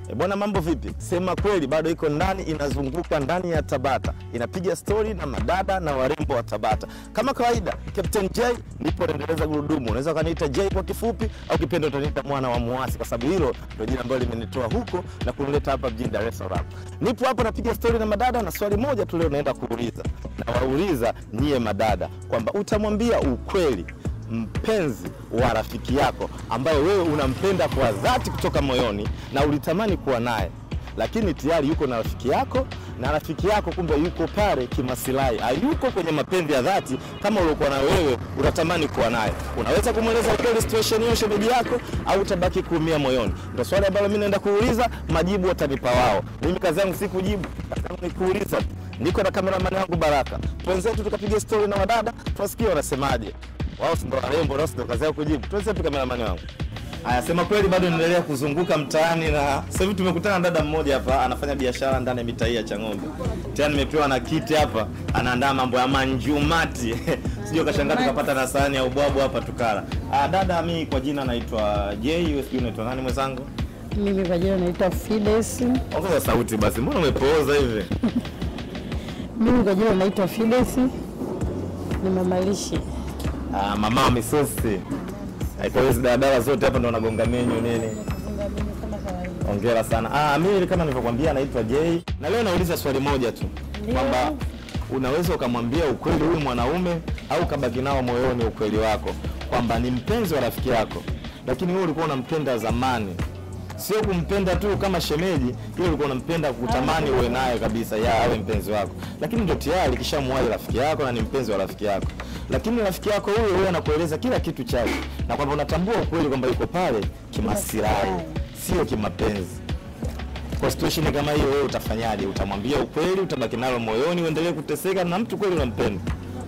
E bwana, mambo vipi? Sema kweli bado iko ndani, inazunguka ndani ya Tabata, inapiga stori na madada na warembo wa Tabata kama kawaida. Captain J nipo naendeleza gurudumu, unaweza ukaniita J kwa kifupi, au kipendo utaniita mwana wa Muasi, kwa sababu hilo ndio jina ambalo limenitoa huko na kunileta hapa mjini Dar es Salaam. Nipo hapa napiga stori na madada, na swali moja tu leo naenda kuuliza, na wauliza nyie madada kwamba utamwambia ukweli mpenzi wa rafiki yako ambaye wewe unampenda kwa dhati kutoka moyoni na ulitamani kuwa naye, lakini tayari yuko na rafiki yako, na rafiki yako kumbe yuko pale kimasilahi, hayuko kwenye mapenzi ya dhati kama uliokuwa na wewe unatamani kuwa naye. Unaweza kumweleza ukweli situation hiyo shemeji yako, au utabaki kuumia moyoni? Ndio swali ambalo mimi naenda kuuliza, majibu watanipa wao. Mimi kazi yangu si kujibu, kazi yangu ni kuuliza tu. Niko na kameramani wangu Baraka, twenzetu tukapiga story na wadada, tuwasikie wanasemaje wao si ndo warembo, nao si ndo kazi yao kujibu. Tuweze tu kameramani wangu. Haya, sema kweli, bado naendelea kuzunguka mtaani na sasa hivi tumekutana na dada mmoja hapa anafanya biashara ndani ya mitaa hii ya Chang'ombe. Tena nimepewa na kiti hapa, anaandaa mambo ya manjumati sijui kashangaa tukapata na sahani ya ubwabu hapa tukala. Ah, dada, mimi kwa jina naitwa J, wewe sijui unaitwa nani mwenzangu? Mimi kwa jina naitwa Fides. Ongeza sauti basi, mbona umepooza hivi? Mimi kwa jina naitwa Fides. Ni mama lishe. Ah, mama wa misosi. Kwa hiyo hizi daladala zote hapa ndo wanagonga menyu nini? Hongera sana. Ah, mimi kama nilivyokuambia naitwa Jay. Na leo nauliza swali moja tu. Kwamba unaweza ukamwambia ukweli huyu mwanaume au ukabaki nao moyoni ukweli wako kwamba ni mpenzi wa rafiki yako, lakini wewe ulikuwa unampenda zamani, sio kumpenda tu kama shemeji, ile ulikuwa unampenda kutamani uwe naye kabisa, ya awe mpenzi wako, lakini ndio tayari kishamwahi rafiki yako na ni mpenzi wa rafiki yako, lakini rafiki yako huyo huyo anakueleza kila kitu chake, na kwamba unatambua ukweli kwamba yuko pale kimasilahi, sio kimapenzi. Kwa situation kama hiyo, wewe utafanyaje? Utamwambia ukweli, utabaki nalo moyoni, uendelee kuteseka na mtu kweli unampenda?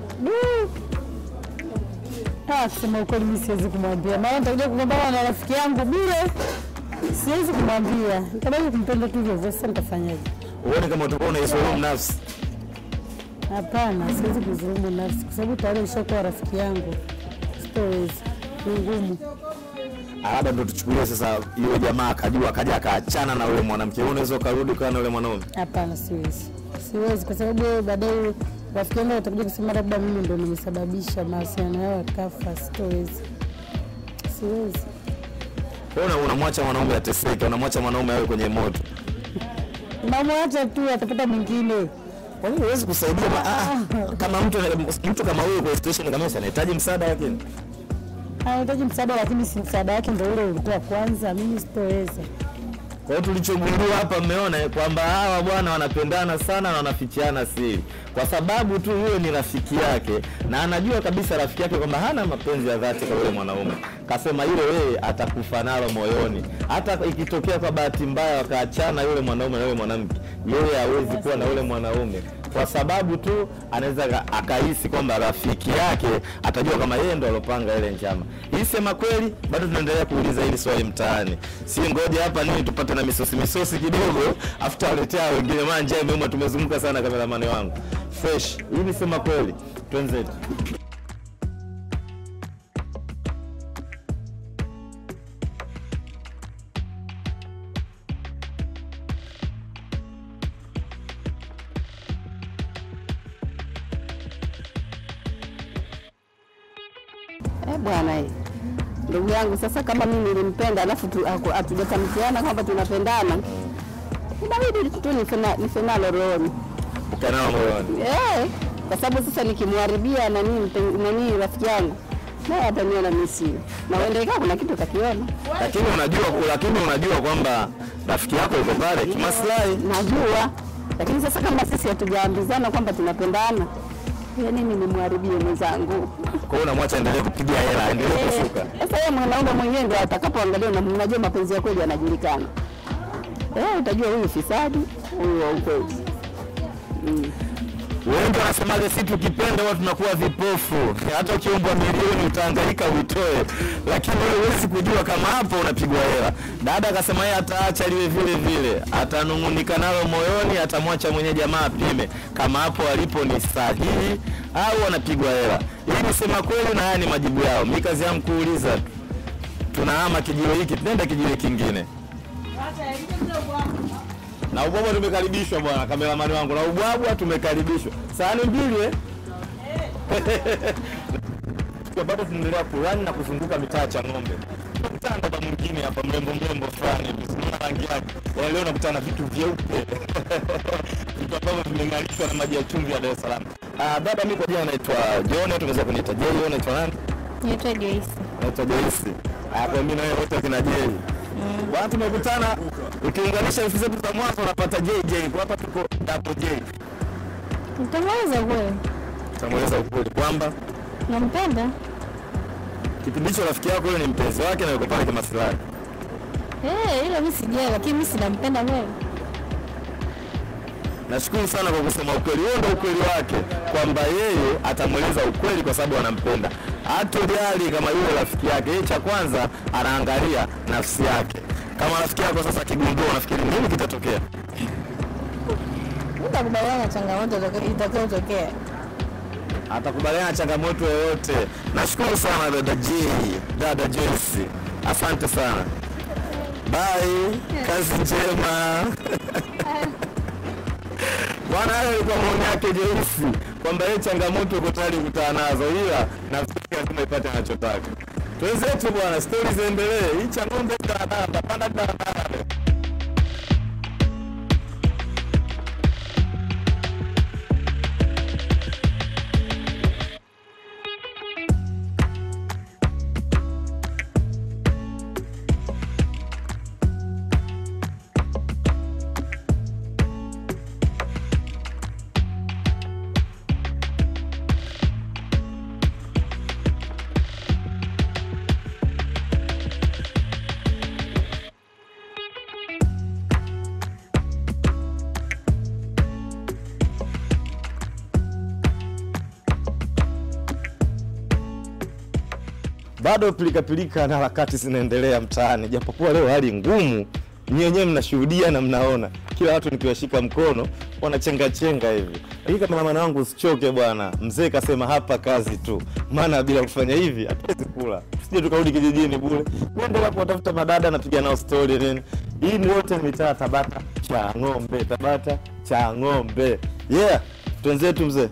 Ah, kusema ukweli mimi siwezi kumwambia. Maana nitakuja kugombana na rafiki yangu bure. Siwezi kumwambia. Nitabaki kumpenda tu hivyo. Sasa nitafanyaje? Uone kama utakuwa unaisulumu nafsi. Hapana, siwezi kuzulumu nafsi kwa sababu tayari ushakuwa rafiki yangu. Sitoweza. Ni ngumu. Ah, Labda ndo tuchukulie sasa, yule jamaa akajua, akaja akaachana na yule mwanamke, wewe unaweza ukarudi ukawa na yule mwanaume? Hapana, siwezi. Siwezi kwa sababu baadaye rafiki yangu atakuja kusema labda mimi ndo nimesababisha mahusiano yao yakafa. Sitoweza. Siwezi. Wewe una- unamwacha mwanaume ateseke, unamwacha mwanaume awe kwenye moto. Namwacha tu atapata mwingine. Kwa nini huwezi kusaidia? ma- ah, Kama mtu mtu kama huyo kwa situation kama hiyo anahitaji msaada, lakini anahitaji msaada, lakini si msaada wake ndo ule ulikuwa kwanza. Mimi sitoweza. Kwa hiyo tulichogundua hapa, mmeona eh, kwamba hawa bwana wanapendana sana na wanafichiana siri, kwa sababu tu huyo ni rafiki yake na anajua kabisa rafiki yake kwamba hana mapenzi ya dhati kwa yule mwanaume. Kasema yule wewe atakufa nalo moyoni, hata ikitokea kwa bahati mbaya wakaachana yule mwanaume na yule mwanamke, yeye hawezi kuwa na yule mwanaume kwa sababu tu anaweza aka- akahisi kwamba rafiki yake atajua kama yeye ndo alopanga ile njama. Hii sema kweli, bado tunaendelea kuuliza hili swali mtaani, si ngoja hapa nini tupate na misosi misosi kidogo, afu tawaletea wengine, maana njaa imeuma, tumezunguka sana kameramani wangu fresh. Hii ni sema kweli, twenzetu. Eh, bwana eh. Ndugu yangu sasa, kama mimi nilimpenda alafu tu- haku- hatujatamkiana kwamba tunapendana, inabidi tu nife- nife nalo rohoni Ukanao moyoni. eh, kwa sababu sasa nikimharibia nani mpen- nani rafiki yangu naye ataniona mimi sio, na uende ikawa kuna kitu kakiona, Lakini unajua lakini unajua kwamba rafiki yako yuko pale kimaslahi. najua. Lakini sasa kama sisi hatujaambizana kwamba tunapendana, ya nini nimwharibie mwenzangu? Kwa hiyo unamwacha endelee kupiga hela, endelee kushuka. Sasa yeye mwanaume mwenyewe ndio atakapoangalia, na mnajua mapenzi ya kweli yanajulikana. Eh, utajua huyu fisadi, huyu wa ukweli. Wengi wanasemaga si tukipenda huwa tunakuwa vipofu, hata ukiombwa milioni utahangaika uitoe, lakini wewe huwezi kujua kama hapo unapigwa hela. Dada akasema yeye ataacha liwe vile vile, atanung'unika nalo moyoni, atamwacha mwenye jamaa apime kama hapo alipo ni sahihi au anapigwa hela. Hii ni sema kweli, na haya ni majibu yao. Mi kazi yangu kuuliza tu. Tunahama kijiwe hiki, tunaenda kijiwe kingine. na ubwabwa tumekaribishwa bwana kameramani wangu na ubwabwa tumekaribishwa sahani mbili eh? Tukiwa bado tunaendelea kurani na kuzunguka mitaa ya Chang'ombe kutana baba mwingine hapa mrembo mrembo fulani hivi, sinaona rangi yake Yaani leo nakutana na vitu vyeupe vitu ambavyo vimeng'arishwa na maji ya chumvi ya Dar es Salaam. Ah, dada mimi kwa jina naitwa John, tunaweza kuniita Jay, wewe unaitwa nani? Naitwa Joyce. naitwa Joyce. Ah, kwa mimi na wewe wote kina Jay. Bwana tumekutana ukiunganisha herufi zetu za mwanzo unapata JJ. Kwa hapa tuko double J. Nitamweza kweli. Tutamweleza ukweli kwamba Nampenda. kipindi hicho rafiki yako yule ni mpenzi wake na yuko pale kimaslahi. Eh, hilo mimi sijui lakini mimi sinampenda kweli. Nashukuru sana kwa kusema ukweli. Huo ndio ukweli wake kwamba yeye atamweleza ukweli kwa sababu anampenda. Hatojali kama yule rafiki yake. Yeye cha kwanza anaangalia nafsi yake. Kama rafiki yako sasa akigundua, unafikiri nini kitatokea? Nitakubaliana na changamoto itakayo- itakayotokea. atakubaliana na changamoto yoyote. Nashukuru sana dada J, dada Joyce, asante sana. Bye, kazi njema. Bwana, hayo ilikuwa maoni yake Joyce kwamba yeye changamoto uko tayari kukutana nazo, ila nafikiri lazima ipate anachotaka. Twenzetu bwana, stori ziendelee. Hii Chang'ombe daladala, tapanda daladala leo. bado pilikapilika na harakati zinaendelea mtaani, japokuwa leo hali ngumu. Nyinyi wenyewe mnashuhudia na mnaona, kila watu nikiwashika mkono wanachenga chenga hivi. Lakini kameramani wangu usichoke bwana, mzee kasema hapa kazi tu, maana bila kufanya hivi hatuwezi kula, sije tukarudi kijijini bure. Kuendelea kuwatafuta madada, napiga nao stori nini. Hii ni yote ni mitaa Tabata cha ng'ombe, Tabata cha ng'ombe. Yeah, twenzetu mzee.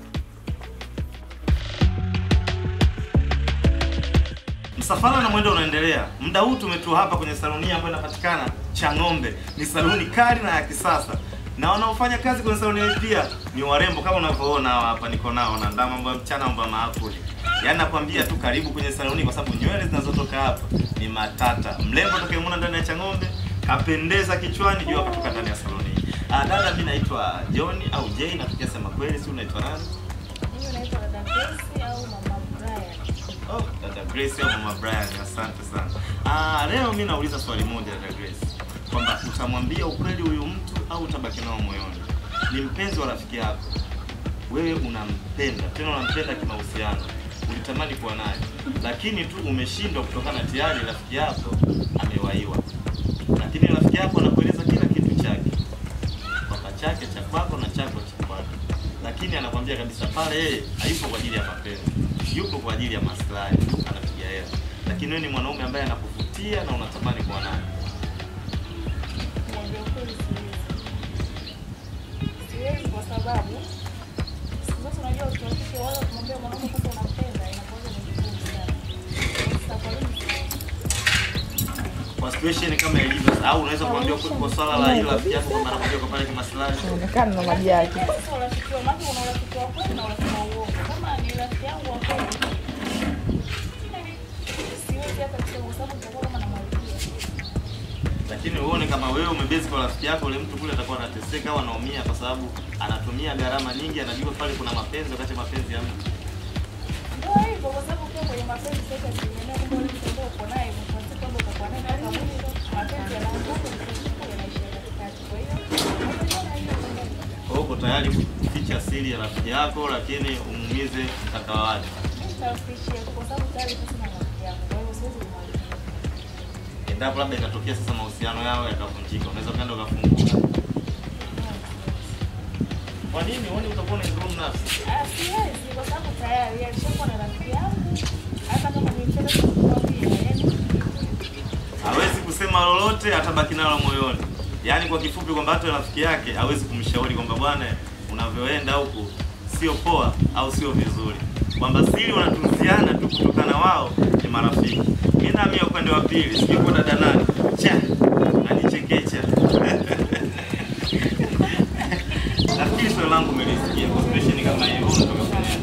Msafara na mwendo unaendelea. Muda huu tumetua hapa kwenye saluni ambayo inapatikana Chang'ombe. Ni saluni kali na ya kisasa, na wanaofanya kazi kwenye saluni hii pia ni warembo kama unavyoona hawa hapa, niko nao na ndama mambo ya mchana, mambo ya maakuli. Yaani nakwambia tu karibu kwenye saluni, kwa sababu nywele zinazotoka hapa ni matata. Mrembo atakayemwona ndani ya Chang'ombe kapendeza kichwani, jua kutoka ndani ya saluni hii. Ah, dada, mimi naitwa John au Jay, nafikia sema kweli, si unaitwa nani? Mimi naitwa dada Grace au mama Brian. Oh, dada Grace au mama Brian, asante sana. Ah, leo mimi nauliza swali moja dada Grace, kwamba utamwambia ukweli huyu mtu au utabaki nao moyoni? Ni mpenzi wa rafiki yako, wewe unampenda, tena unampenda kimahusiano, ulitamani kuwa naye, lakini tu umeshindwa kutokana tayari rafiki yako amewaiwa, lakini rafiki yako anakueleza kila kitu chake, kwamba chake cha kwako na chako cha kwake, lakini anakwambia kabisa pale yeye hayupo kwa ajili ya mapenzi, yupo kwa ajili ya maslahi, anapiga hela, lakini wewe ni mwanaume ambaye anakuvutia na unatamani kuwa naye. Niambia ukweli siwezi. Siwezi kwa sababu siku zote unajua ukiwafika wale kumwambia mwanaume kwamba unampenda inakuwa ni vigumu sana. Sasa kwa nini siwezi? kwa situation kama ilivyo au unaweza kuambia kwa kwa swala la hilo rafiki yako kwamba anakuja kwa pale kimaslahi Onekana na maji yake. Sasa urafiki wa maana una urafiki wa kweli na urafiki wa uongo. Kama ni rafiki yangu wa kweli. Siwezi hata kusema kwa sababu nitakuwa kama namwalipia. lakini uone kama wewe umebezi kwa rafiki yako ule mtu kule atakuwa anateseka au anaumia kwa sababu anatumia gharama nyingi anajua pale kuna mapenzi wakati mapenzi ya mtu Ndio hivyo kwa sababu ukiwa kwenye mapenzi sasa asilimia kubwa ule mtu ambaye uko naye mwisho wa siku kwamba utakuwa naye mpaka mwisho. Mapenzi yanaanguka mwisho wa siku yanaishia katikati. Kwa hiyo unaona hiyo kwamba kwa hiyo uko tayari kuficha siri ya rafiki yako lakini umuumize mkaka wake mimi nitafikishia kwa sababu tayari sasa na rafiki yangu. Kwa hiyo siwezi kumwalipia. endapo labda ikatokea sasa mahusiano yao yakavunjika unaweza ukaenda ukafunguka kwa nini uone utakuwa unaidhulumu nafsi Ah, siwezi kwa sababu tayari alishakuwa na rafiki yangu. Hata kama nimempenda sikumwambia. Yaani hawezi kusema akisema lolote atabaki nalo moyoni. Yaani kwa kifupi kwamba hata rafiki yake hawezi kumshauri kwamba bwana, unavyoenda huku sio poa au sio vizuri, kwamba siri wanatunziana tu kutokana wao ni marafiki. Mimi nami upande wa pili, sijui kwa dada nani cha anichekecha nafikiri swali langu umelisikia kwa situation kama hiyo, wewe unataka kufanya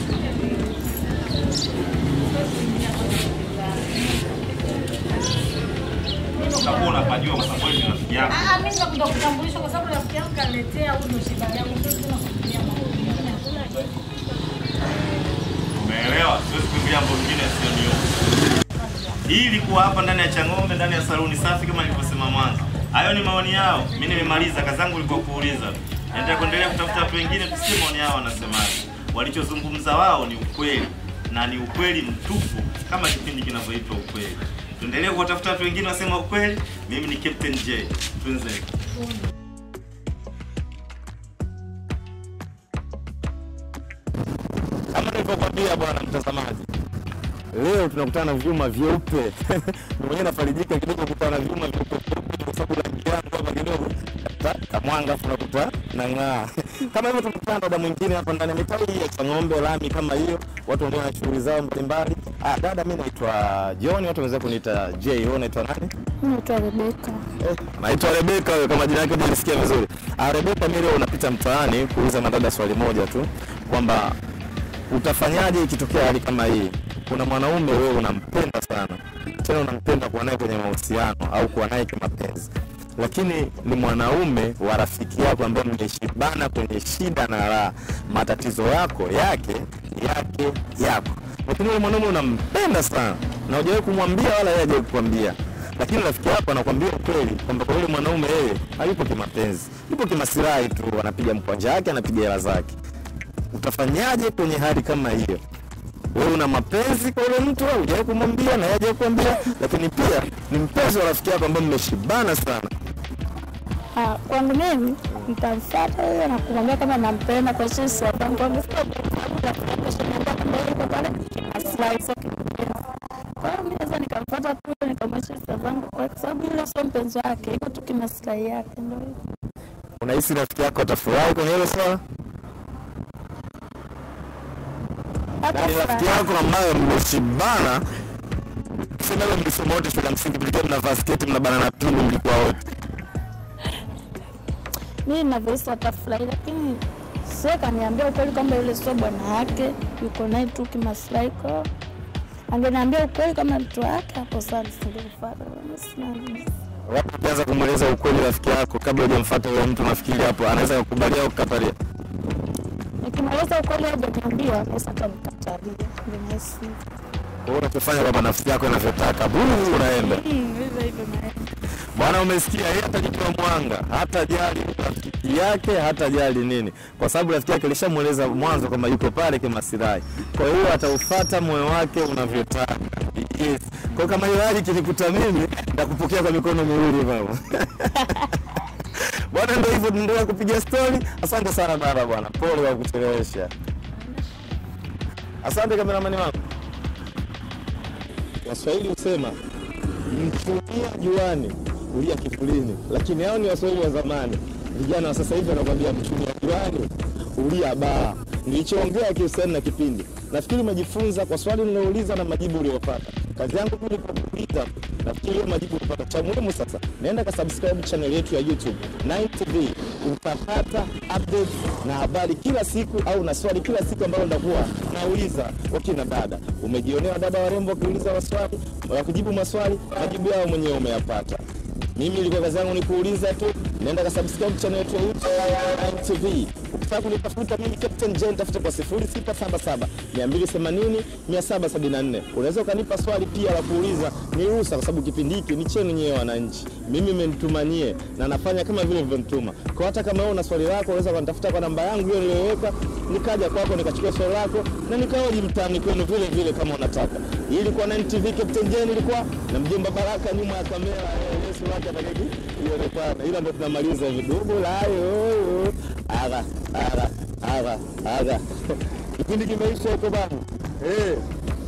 utakuwa unapajua kwa sababu wewe ni rafiki yako. Ah, mimi nakuja kutambulisha kwa sababu rafiki yangu kaniletea huyu ndo shida yangu. Sasa tunafikiria mambo mengine. Hakuna kitu. Umeelewa? Siwezi kuingilia mambo mengine sio niyo. Hii ilikuwa hapa ndani ya Chang'ombe, ndani ya saluni safi kama nilivyosema mwanzo. Hayo ni maoni yao. Mimi nimemaliza, kazi yangu ilikuwa kuuliza. Naendelea kuendelea kutafuta watu wengine tusikie maoni yao wanasemaje. Walichozungumza wao ni ukweli na ni ukweli mtupu kama kipindi kinavyoitwa ukweli. Tuendelee kuwatafuta watu wengine wasema ukweli. Mimi ni Captain J. Twende. Kama nilivyokuambia bwana mtazamaji, leo tunakutana na vyuma vyeupe. Mimi mwenyewe nafarijika kidogo kukutana na vyuma vyeupe vyeupe kwa sababu rangi yangu hapa kidogo ka- kamwanga afu nakuta nang'aa. Kama hivyo tumekutana na dada mwingine hapa ndani ya mitaa hii ya Chang'ombe lami kama hiyo, watu wanaendelea na shughuli zao mbalimbali. Ah, dada, mimi naitwa John, watu wanaweza kuniita J. Wewe unaitwa nani? Naitwa Rebeka. Eh, naitwa Rebeka wewe kama jina lako nilisikia vizuri. Ah, Rebeka mimi leo unapita mtaani kuuliza madada swali moja tu kwamba utafanyaje ikitokea hali kama hii? Kuna mwanaume wewe unampenda sana, tena unampenda kuwa naye kwenye mahusiano au kuwa naye kimapenzi, lakini ni mwanaume wa rafiki yako ambaye mmeshibana kwenye shida na raha, matatizo yako yake yake yako, lakini yule mwanaume unampenda sana na hujawahi kumwambia wala yeye hajawahi kukwambia lakini rafiki yako anakwambia ukweli kwamba kwa yule mwanaume yeye hayupo kimapenzi, yupo kimasilahi tu, anapiga mkwanja wake, anapiga hela zake. Utafanyaje kwenye hali kama hiyo? Wewe una mapenzi kwa yule mtu, au hujawahi kumwambia na yeye hajawahi kuambia, lakini pia ni mpenzi wa rafiki yako ambaye mmeshibana sana. Ah, kwangu mimi nitamfuata huyo na kumwambia kama nampenda kwa sisi wangu wangu sio maslahi sio kimapenzi. Kwa hiyo mimi naweza nikamfuata tu nikamwonyesha hisia zangu kwa sababu yule sio mpenzi wake, iko tu kimaslahi yake ndio hivyo. Unahisi rafiki yako atafurahi kwenye hilo swala? Hata Na ni rafiki furaha. yako ambayo mmeshibana, tuseme leo mlisoma wote shule ya msingi, mlikuwa mnavaa sketi, mnabana na tundu, mlikuwa wote mimi ninavyohisi atafurahi, lakini sio kaniambia ukweli kwamba yule sio bwana wake, yuko naye tu kimaslahi. Kwa hiyo angeniambia ukweli kama mtu wake, hapo sana singemfuata. Mimi sina Wapo ukianza kumweleza ukweli rafiki yako kabla hujamfuata yule mtu, nafikiri hapo anaweza kukubalia au kukatalia. nikimweleza ukweli hajaniambia, naweza kanikatalia. Ndio nahisi hivyo. Kwa hiyo unachofanya kwamba nafsi yako inavyotaka, buu, unaenda Mm, hivyo hivyo naenda. bwana. Umesikia, yeye hatajitoa mwanga, hata jali rafiki yake, hata jali nini, kwa sababu rafiki yake alishamweleza mwanzo kwamba yuko pale kimasilahi. Kwa hiyo ataufuata moyo wake unavyotaka. Yes. Kwa hiyo kama hiyo hali kinikuta mimi, nakupokea kwa mikono miwili mama. Bwana, ndio hivyo, tunaendelea kupiga stori. Asante sana baba, bwana, pole kwa kuchelewesha. Asante kameramani wangu. Waswahili husema mchumia juani kulia kivulini, lakini hao ni Waswahili wa zamani. Vijana wa sasa hivi wanakwambia mchumia juani ulia baa. Nilichoongea kihusiana na kipindi, nafikiri umejifunza kwa swali nilouliza na majibu uliyopata. Kazi yangu tu ni kukuuliza, nafikiri hiyo majibu ulipata. Cha muhimu sasa, naenda ka subscribe channel yetu ya YouTube 9TV, utapata updates na habari kila siku, au na swali kila siku ambalo ndakuwa nauliza wakina dada. Umejionea dada warembo wakiuliza maswali, wakijibu maswali, majibu yao mwenyewe umeyapata. Mimi ilikuwa kazi yangu ni kuuliza tu. Nenda ka subscribe channel yetu ya YouTube Nine TV. Ukitaka kunitafuta mimi Captain Jen, tafuta kwa 0677 280 774. Unaweza ukanipa swali pia la kuuliza, ni ruhusa, kwa sababu kipindi hiki ni chenu nyewe wananchi. Mimi mmenitumanie na nafanya kama vile mlivyonituma. Kwa hata kama wewe una swali lako, unaweza kunitafuta kwa namba yangu hiyo niliyoweka, nikaja kwako nikachukua swali lako na nikaoji mtaani kwenu vile vile kama unataka. Hii ilikuwa Nine TV, Captain Jen ilikuwa na mjomba Baraka nyuma ya kamera. Eh, Yesu wake atakaki ionekana, ila ndo tunamaliza hivi dubu layo aga aga aga aga kipindi kimeisha huko bana eh